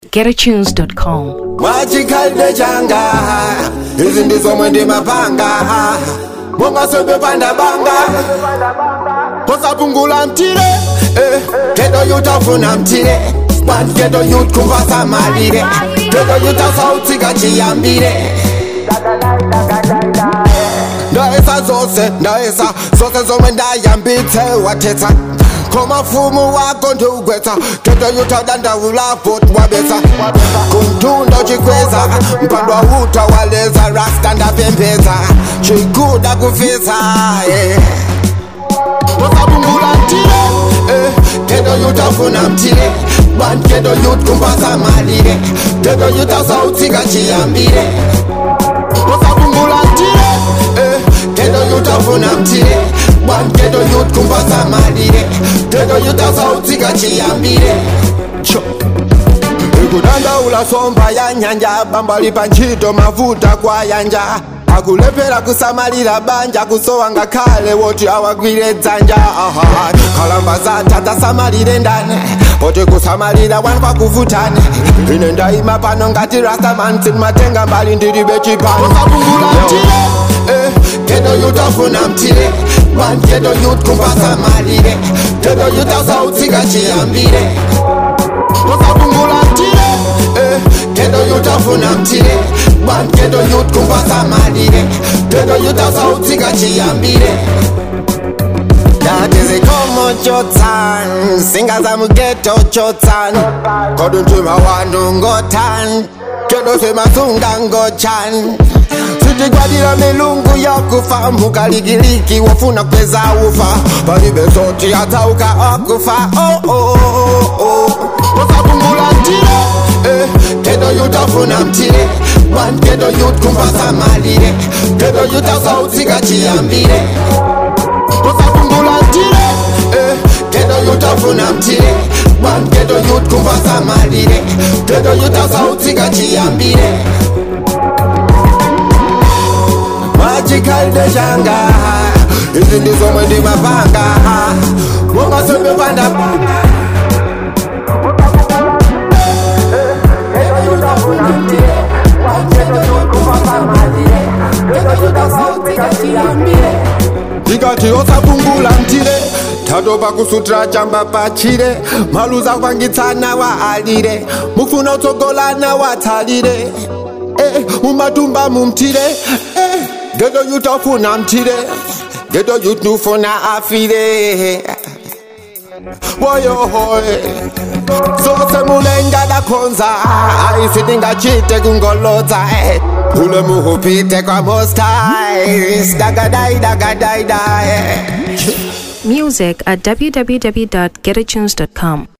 getatunes.com. mwachikhalide changa izi ndizomwe ndimapanga mongaswembe pandabanga posapungula mtire eh, kedo yutafuna mtire but kedo yutkumbasa malire kedo yutasautsika chiyambire ndaesa zose ndaesa zose zomwe ndayambitse wathetsa khomafumu wako ndiugwetsa kedo yutadandaulapo wabetsa kuntunda chikweza mpandwa uta waleza rasta ndapembedza chikuda kufisa yeah. posapungula mtire eh, kedo yutafuna mtire but kedo yutkumbasa malire kedo yutasautsika chiyambire posapungula mtire eh, kedo yutafuna mtire but kedo yutkumbasa malire kedo yutasautsika chiyambire Cho. ikudandaula somba ya nyanja bambali pa ntchito mavuta kwa yanja akulephera kusamalira banja kusowa ngakhale woti awagwire dzanja aha khalamba zatha tasamalire ndani poti kusamalira wanu kwakuvutani ine ndayima pano ngati rastaman sindimatenga mbali ndilibe chipani usapungula mtire eh, kedo yutafuna mtire man kedo yutkumbasa malire kedo yutasautsika chiyambire usapungula mtire eh, kedo yutafuna mtire man kedo yutkumbasa malire kedo yutasautsika chiyambire That is a common chotan Singers am ghetto chotan Kodun chima wandu ngotan Kedo sema sunga ngochan sitigwadira milungu ya kufa mukaligiliki wafuna kweza ufa palibe soti atauka okufa oh, oh, oh, oh. usapungula mtire eh, kedo yutafuna mtire man kedo yutkumbasa malire kedo yutasautsika chiyambire usapungula mtire eh, kedo yutafuna mtire man kedo yutkumbasa malire kedo yutasautsika chiyambire mwachikhalide changa izi ndizomwe ndimapanga mongaswembe pandabanga ndikati osapungula mtire tatopa kusutira chamba pachire maluza kwangitsana wa alire mufuna utsogolana watsalire eh, mumatumba mumtire eh, gedo yutafuna mtire gedo yutufuna afire woyohoe zose mulenga dakhonza ayisi ndingachite kungolodza eh. ule muhupite kwa mostai dagadai dagadai dae Music at www.getatunes.com.